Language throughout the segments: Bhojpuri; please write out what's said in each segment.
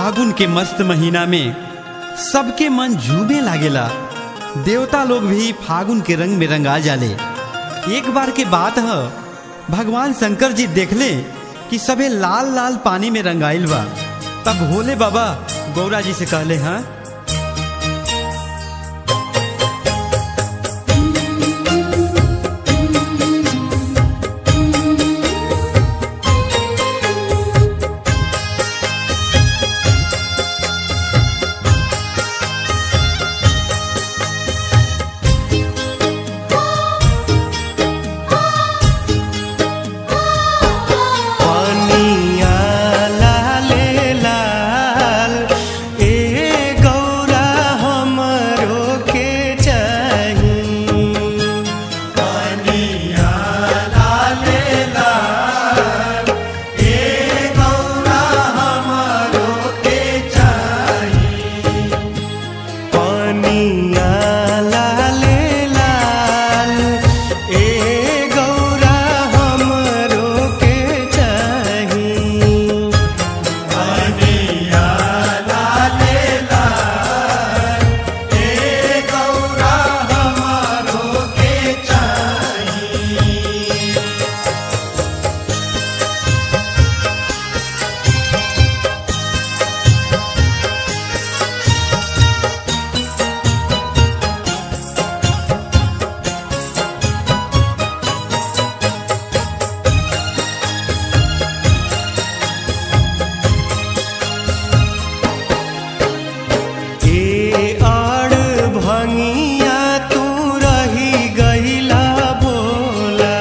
फागुन के मस्त महीना में सबके मन झूमे लागेला देवता लोग भी फागुन के रंग में रंगा जाले एक बार के बात है भगवान शंकर जी देखले कि सबे लाल लाल पानी में रंगाइल बा तब भोले बाबा गौरा जी से कहले हाँ पनिया लाले लाल ए गौरा हमरो के चाही पनिया लाले लाल ए गौरा हमरो के चाही पनिया लाले लाल ए गौरा हमरो के चाही पनिया लाले लाल ए गौरा हमरो के चाही ए आड़ भंगिया तू रही गईला बोला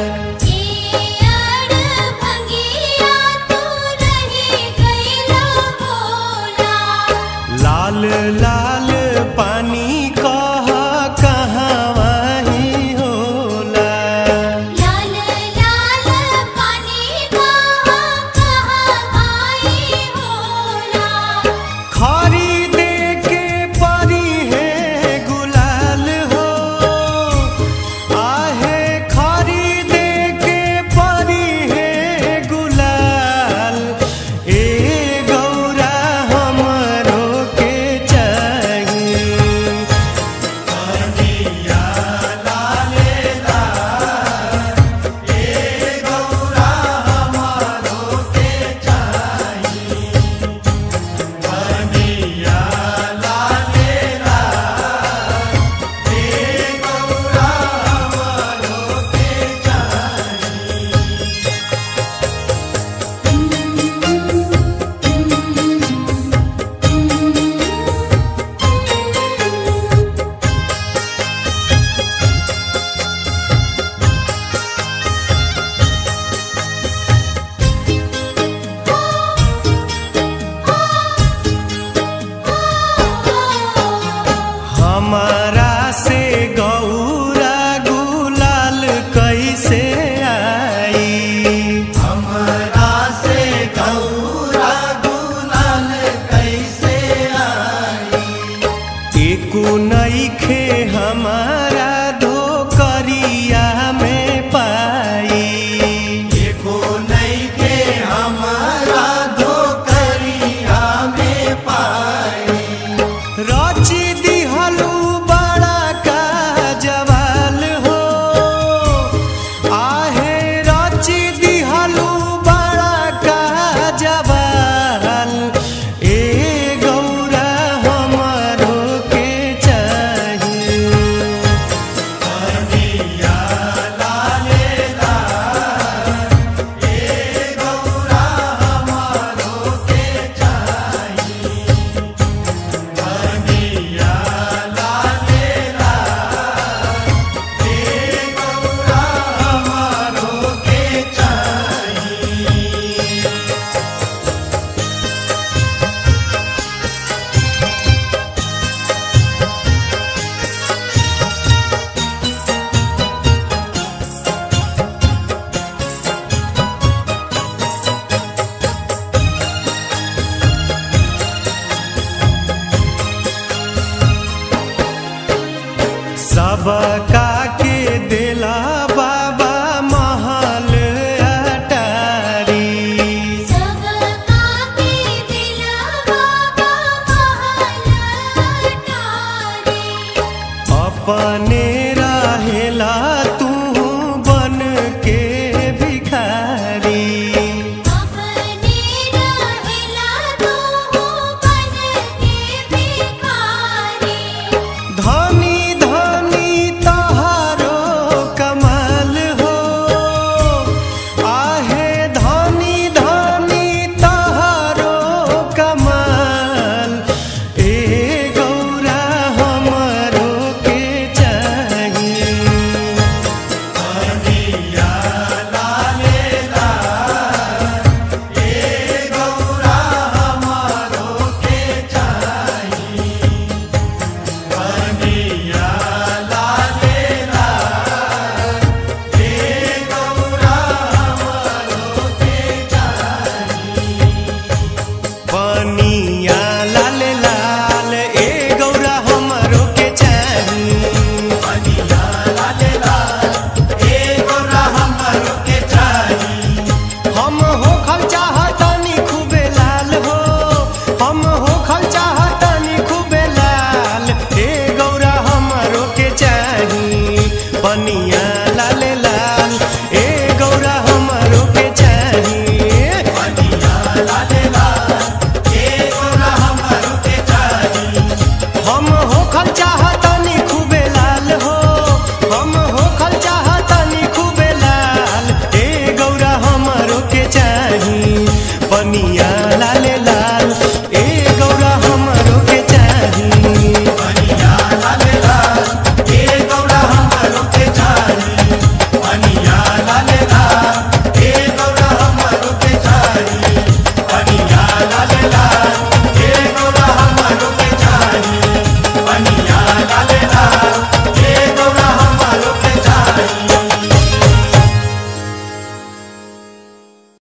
लाल लाल पानी कह कहवा ही होला खरीदे के परी है गुलाल हो आहे खरीदे के परी है गुलाल ए गौरा हमरो के चाहिए हमारा से गौरा गुलाल कैसे आई हमारा से गौरा गुलाल कैसे आई एको न